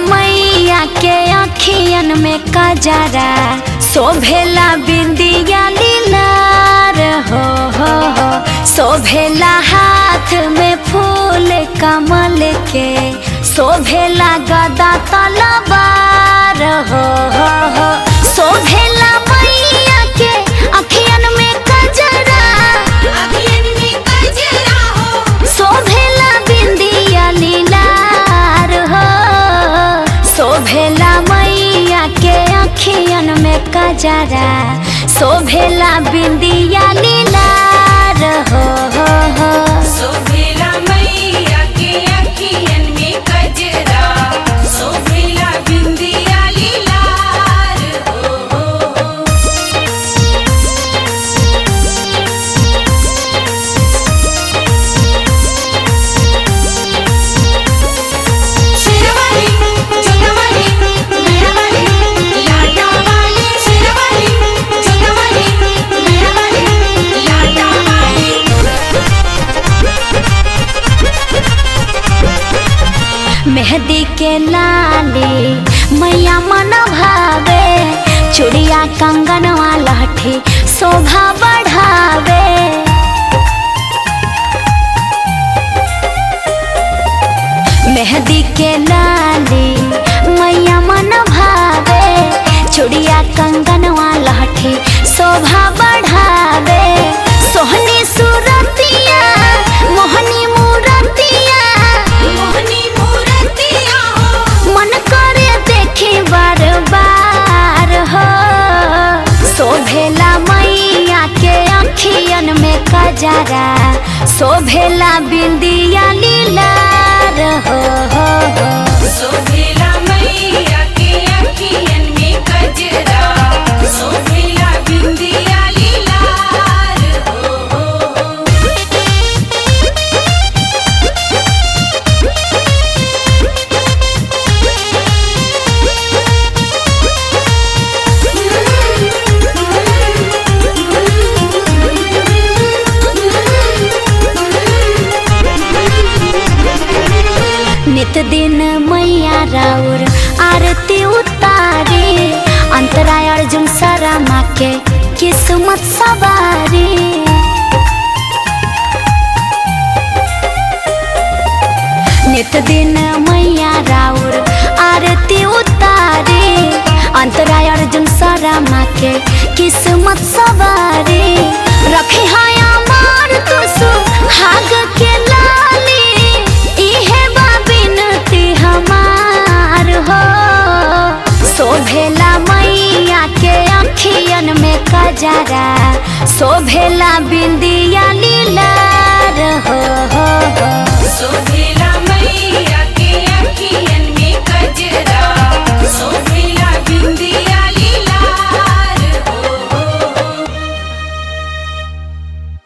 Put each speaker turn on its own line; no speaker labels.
मैया के अखियन में कजरा शोभेला बिंदिया लीलार हो हो हो शोभेला हाथ में फूल कमल के शोभेला गदा तलवार हो हो हो शोभेला मैया के अखियन में कजरा
अखियन में कजरा हो
शोभेला बिंदिया लीलार हो शोभेला मैया के अखियन में कजरा शोभेला बिंदिया लीलार हो हो हो
शोभिला मैया के अखियन में कजरा शोभिला बिंदिया लीलार हो हो हो शेरवाली चोरवाली मेहरवाली लाटावाली शेरवाली चोरवाली मेहरवाली लाटावाली
मेहंदी के लाली मैया मन भावे चूड़िया कंगनवा लहठी शोभा बढ़ावे मेहंदी के लाली मैया मन भावे चूड़िया कंगनवा लहठी शोभा बढ़ावे सोहनी सूरतिया मोहनी मूरतिया
मोहनी मूर्तिया हो
मन करे देखी बार बार हो शोभेला मैया के अखियन में कजरा शोभेला बिंदिया लीलार हो हो हो
शोभिला मैया के अखियन में कजरा शोभिला बिंदिया लीलार हो हो हो
नित दिन मैया राउर आरती उतारे अंतराय अर्जुन सरमा के किस्मत सवारी नित दिन मैया राउर आरती उतारे अंतराय अर्जुन सरमा के किस्मत सवारी रखे हाया मार तुसु हाग के लाली इहे बा बिनती हमार हो शोभेला मैया के अखियन में कजरा शोभेला बिंदिया लीला